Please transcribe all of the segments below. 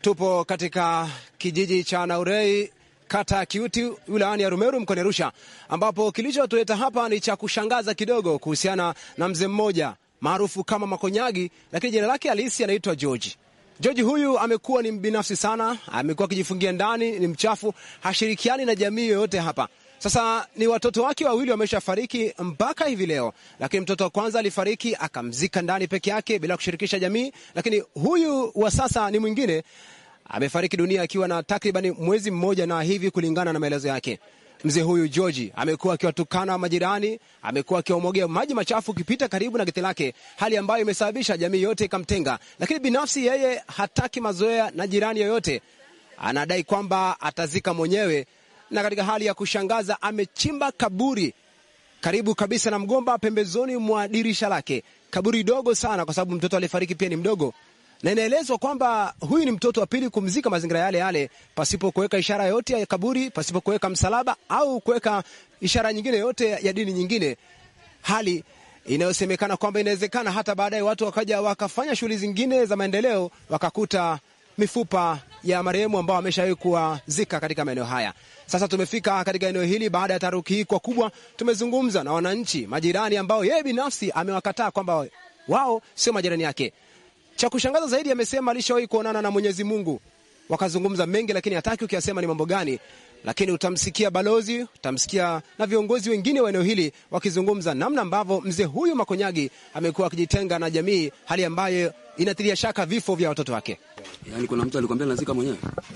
Tupo katika kijiji cha Naurei kata ya Kiuti wilayani ya Rumeru mkoani Arusha, ambapo kilichotuleta hapa ni cha kushangaza kidogo kuhusiana na mzee mmoja maarufu kama Makonyagi, lakini jina lake halisi anaitwa George. George huyu amekuwa ni mbinafsi sana, amekuwa akijifungia ndani, ni mchafu, hashirikiani na jamii yoyote hapa. Sasa ni watoto wake wawili wameshafariki mpaka hivi leo, lakini mtoto wa kwanza alifariki akamzika ndani peke yake bila kushirikisha jamii, lakini huyu wa sasa ni mwingine amefariki dunia akiwa na takriban mwezi mmoja na hivi, kulingana na maelezo yake. Mzee huyu George amekuwa akiwatukana majirani, amekuwa akiwamwagia maji machafu ukipita karibu na geti lake, hali ambayo imesababisha jamii yote ikamtenga. Lakini binafsi yeye hataki mazoea na jirani yoyote, anadai kwamba atazika mwenyewe, na katika hali ya kushangaza amechimba kaburi karibu kabisa na mgomba pembezoni mwa dirisha lake, kaburi dogo sana, kwa sababu mtoto aliyefariki pia ni mdogo na inaelezwa kwamba huyu ni mtoto wa pili kumzika mazingira yale yale, pasipo kuweka ishara yote ya kaburi, pasipo kuweka msalaba au kuweka ishara nyingine yote ya dini nyingine, hali inayosemekana kwamba inawezekana hata baadaye watu wakaja wakafanya shughuli zingine za maendeleo, wakakuta mifupa ya marehemu ambao wameshawahi kuwazika katika maeneo haya. Sasa tumefika katika eneo hili baada ya taharuki hii kwa kubwa. Tumezungumza na wananchi majirani ambao yeye binafsi amewakataa kwamba wao sio majirani yake. Cha kushangaza zaidi, amesema alishawahi kuonana na Mwenyezi Mungu, wakazungumza mengi, lakini hataki ukiyasema ni mambo gani. Lakini utamsikia balozi, utamsikia na viongozi wengine wa eneo hili wakizungumza namna ambavyo mzee huyu Makonyagi amekuwa akijitenga na jamii, hali ambayo inatilia shaka vifo vya watoto wake. Yaani kuna mtu alikwambia nazika mwenyewe?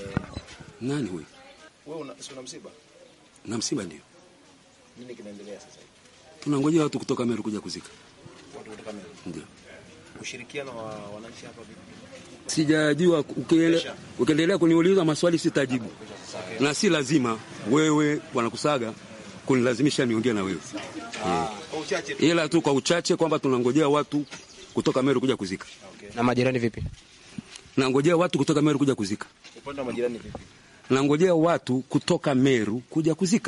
Nani huyu? Wewe una una msiba? Na msiba ndio. Nini kinaendelea sasa hivi? Tunangojea watu kutoka Meru kuja kuzika. Watu kutoka Meru. Ndio. Ushirikiano wa wananchi hapa vipi? Sijajua ukiele- ukiendelea kuniuliza maswali sitajibu. Na si lazima wewe wanakusaga kunilazimisha niongee na wewe. Kwa uchache tu. Ila tu kwa uchache kwamba tunangojea watu kutoka Meru kuja kuzika. Na majirani vipi? Nangojea watu kutoka Meru kuja kuzika. Upande wa majirani vipi? Nangojea watu kutoka Meru kuja kuzika.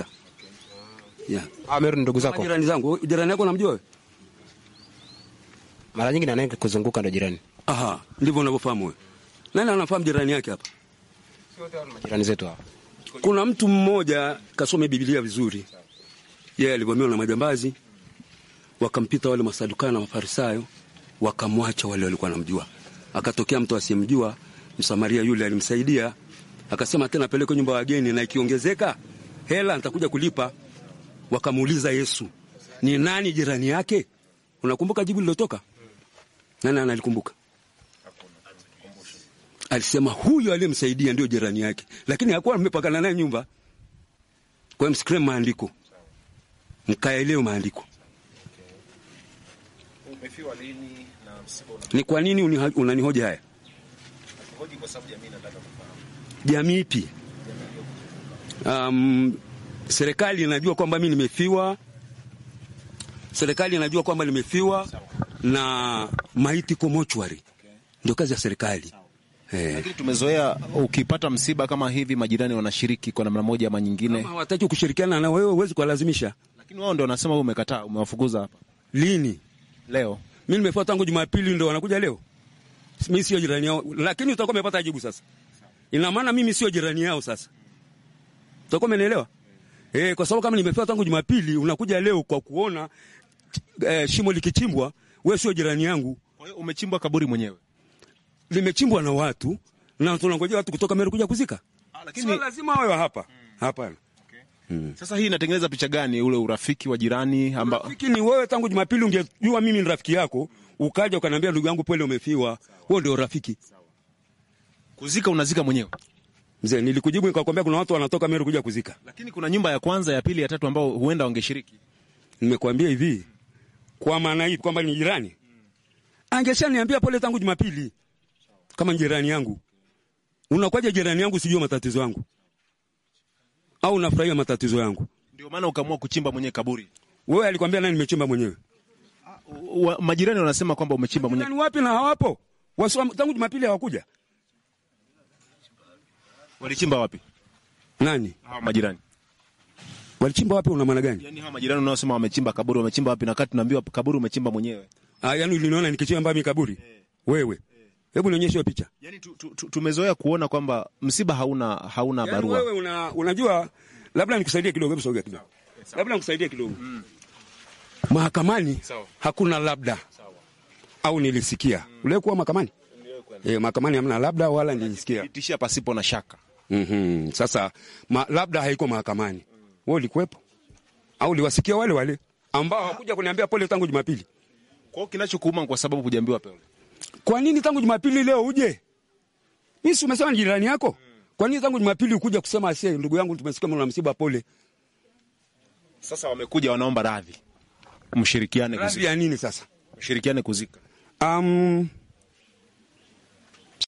Yeah. Ah, Meru ni ndugu zako? Jirani zangu, jirani yako namjua wewe? Mara nyingi nanaye kuzunguka ndo jirani. Aha, ndivyo unavyofahamu wewe. Nani anafahamu jirani yake hapa? Jirani zetu hapa. Kuna mtu mmoja kasome Biblia vizuri. Yeye alivamiwa na majambazi, wakampita wale masadukayo na mafarisayo, wakamwacha wale walikuwa wanamjua. Akatokea mtu asiyemjua, Msamaria yule alimsaidia, akasema tena peleke nyumba ya wageni, na ikiongezeka hela nitakuja kulipa. Wakamuuliza Yesu, ni nani jirani yake? Unakumbuka jibu lilotoka? Nani analikumbuka? Alisema huyo aliyemsaidia ndio jirani yake, lakini hakuwa amepakana naye nyumba. Kwa hiyo msikilize maandiko, mkaelewe maandiko. Umefiwa lini na msiba una Ni kwa nini uni- unanihoja haya? hoji kwa sababu jamii inataka kufahamu. Jamii ipi? Um, serikali inajua kwamba mi nimefiwa, serikali inajua kwamba nimefiwa na maiti ko mochwari, ndio kazi ya serikali eh. Lakini tumezoea ukipata msiba kama hivi majirani wanashiriki kwa namna moja ama nyingine. Kama hawataki kushirikiana na wewe, huwezi kuwalazimisha. Lakini wao ndio wanasema wewe umekataa, umewafukuza hapa. Lini? Leo. Mi nimefiwa tangu Jumapili, ndo wanakuja leo. Mi sio jirani yao, lakini utakuwa umepata jibu sasa. Ina maana mimi sio jirani yao sasa, utakuwa umenielewa eh? Kwa sababu kama nimefiwa tangu Jumapili, unakuja leo kwa kuona eh, shimo likichimbwa, wewe sio jirani yangu. Kwa hiyo umechimbwa kaburi mwenyewe. Limechimbwa na watu na tunangojea watu kutoka Meru kuja kuzika. Ah, Sio lakini lazima wawe hapa, hapana. sasa hii inatengeneza picha gani ule urafiki wa jirani ambao Rafiki ni wewe, tangu Jumapili ungejua mimi ni rafiki yako, ukaja ukaniambia ndugu yangu pole, umefiwa. Huo ndio rafiki. kuzika unazika mwenyewe. Mzee, nilikujibu nikakwambia kuna watu wanatoka Meru kuja kuzika. Lakini kuna nyumba ya kwanza, ya pili, ya tatu ambao huenda wangeshiriki. Nimekwambia hivi, kwa maana hii kwamba ni jirani, angeshaniambia pole tangu Jumapili kama ni jirani yangu. Unakwaje jirani yangu sijui matatizo yangu, au unafurahia matatizo yangu? Ndio maana ukaamua kuchimba mwenyewe kaburi. Wewe alikwambia nani nimechimba mwenyewe? Wa, majirani wanasema kwamba umechimba mwenyewe. Nani wapi na hawapo? Wasu, tangu Jumapili hawakuja. Walichimba wapi Nani hawa majirani? walichimba wapi? Una maana gani? Yaani hawa majirani unaosema wamechimba kaburi, wamechimba wapi? Na kati tunaambiwa kaburi umechimba mwenyewe. Ah, yani uliniona nikichimba mimi kaburi wewe? Hebu nionyeshe hiyo picha. Yani tu, tu, tu, tumezoea kuona kwamba msiba hauna hauna Yaani barua. wewe una, unajua labda nikusaidie kidogo, hebu sogea kidogo. Labda nikusaidie kidogo. Mahakamani hakuna labda au nilisikia. Ule kuwa mahakamani? Eh, mahakamani hamna labda wala nilisikia. Tishia pasipo na shaka. Mhm. Sasa ma, labda haiko mahakamani. Wewe ulikuwepo? Au uliwasikia wale wale ambao hawakuja kuniambia pole tangu Jumapili? Kwa hiyo kinachokuuma ni kwa sababu hujaambiwa pole. Kwa nini tangu Jumapili leo uje? Mimi si umesema ni jirani yako? Kwa nini tangu Jumapili ukuja kusema asie, ndugu yangu, tumesikia mna msiba, pole? Sasa wamekuja wanaomba radhi. Mshirikiane Radhi kuzika. ya nini sasa? Mshirikiane kuzika. Um,